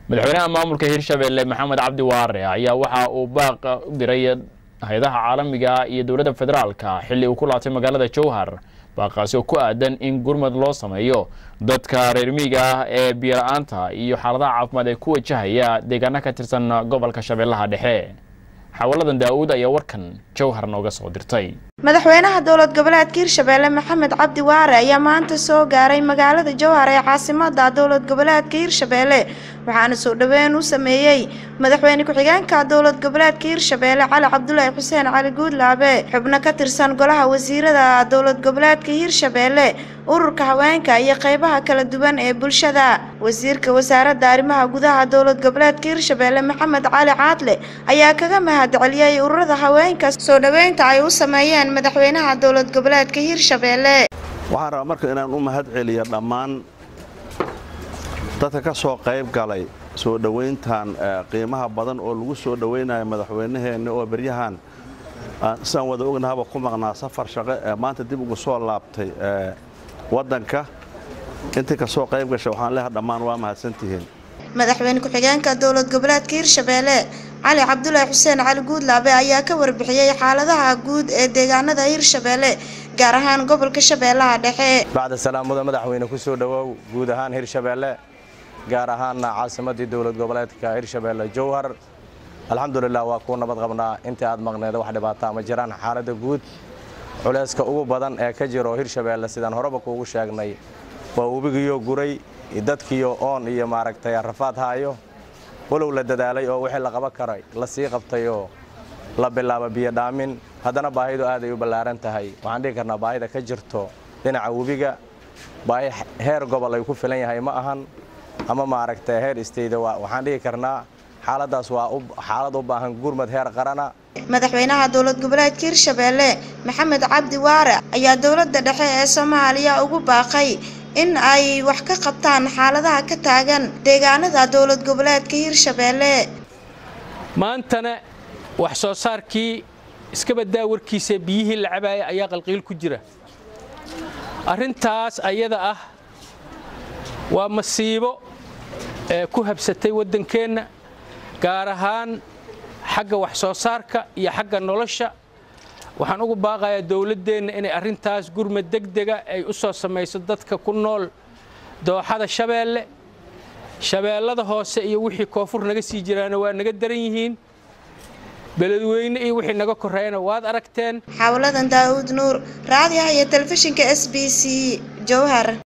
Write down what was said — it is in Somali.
madaxweynaha maamulka hirshabelle maxamed cabdi waare ayaa waxa uu baaq u diray hay-adaha caalamiga iyo dowladda federaalka xilli uu ku laabtay magaalada jowhar baaqaasi oo ku aadan in gurmad loo sameeyo dadka reer miyiga ah ee biyo-la-aanta iyo xaaladaha caafimaad ee ku wajahaya deegaano ka tirsan gobolka shabeellaha dhexe xawaladan daa-uud ayaa warkan jowhar nooga soo dirtay madaxweynaha dowlad goboleedka hirshabelle maxamed cabdi waare ayaa maanta soo gaaray magaalada jowhar ee caasimada dowlad goboleedka hirshabelle waxaana soo dhaweyn u sameeyey madaxweyne ku-xigeenka dowlad goboleedka hirshabelle cali cabdulaahi xuseen cali guudlaabe xubno ka tirsan golaha wasiirada dowlad goboleedka hirshabelle ururka haweenka iyo qeybaha kala duwan ee bulshada wasiirka wasaaradda arrimaha gudaha dowlad goboleedka hirshabelle maxamed cali caadle ayaa kaga mahad celiyey ururada haweenka soo dhaweynta ay u sameeyeen madaxweynaha dowlad goboleedka hirshabelle waxaan rabaa marka inaan u mahad celiyo dhammaan dadka ka soo qayb galay soo dhowayntan qiimaha badan oo lagu soo dhowaynayo madaxweynaheenna oo beryahan sidaan wada ognahaba ku maqnaa safar shaqo ee maanta dib ugu soo laabtay waddanka intii ka soo qayb gashay waxaan leeha dhammaan waa mahadsantihiin madaxweyne ku-xigeenka dowlad goboleedka hirshabelle cali cabdulaahi xuseen cali guudlaabe ayaa ka warbixiyey xaaladaha guud ee deegaanada hirshabelle gaar ahaan gobolka shabeellaha dhexe bacda salaamada madaxweyne ku soo dhowoow guud ahaan hirshabelle gaar ahaanna caasimadii dowlad goboleedka hirshabelle jowhar alxamdulilah waa kuu nabad qabnaa intii aad maqneed wax dhibaataa ma jiraan xaaladda guud culayska ugu badan ee ka jiro hirshabelle sidaan horeba kuugu sheegnay waa webigiyo guray dadkiyo oon iyo maaragtay rafaad haayo walow la dadaalay oo wixii la qaban karay la sii qabtay oo la bilaaba biyodhaamin haddana baahidu aaday u ballaaran tahay waxaan dhihi karnaa baahida ka jirto dhinaca webiga baahi heer gobol ay ku filan yahay ma ahan ama maaragtay heer istayda waxaan dhihi karnaa xaaladaas waa xaalad u baahan gurmad heer qarana madaxweynaha dowlad goboleedka hirshabelle maxamed cabdi waare ayaa dowladda dhexe ee soomaaliya ugu baaqay in ay wax ka qabtaan xaaladaha ka taagan deegaanada dowlad goboleedka hirshabelle maantana wax soo saarkii iska badaa warkiisa biyihii la cabaaya ayaa qalqiil ku jira arrintaas ayada ah waa masiibo ee ku habsatay waddankeenna gaar ahaan xagga wax soo saarka iyo xagga nolosha waxaan ugu baaqayaa dowladdeenna inay arrintaas gurmad degdega ay u soo samayso dadka ku nool dooxada shabeelle shabeellada hoose iyo wixii koonfur naga sii jiraana waa naga daran yihiin beledweyne iyo wixii naga korreeyana waad aragteen xawladan daa'uud nuur raadiyaha iyo telefishinka s b c jowhar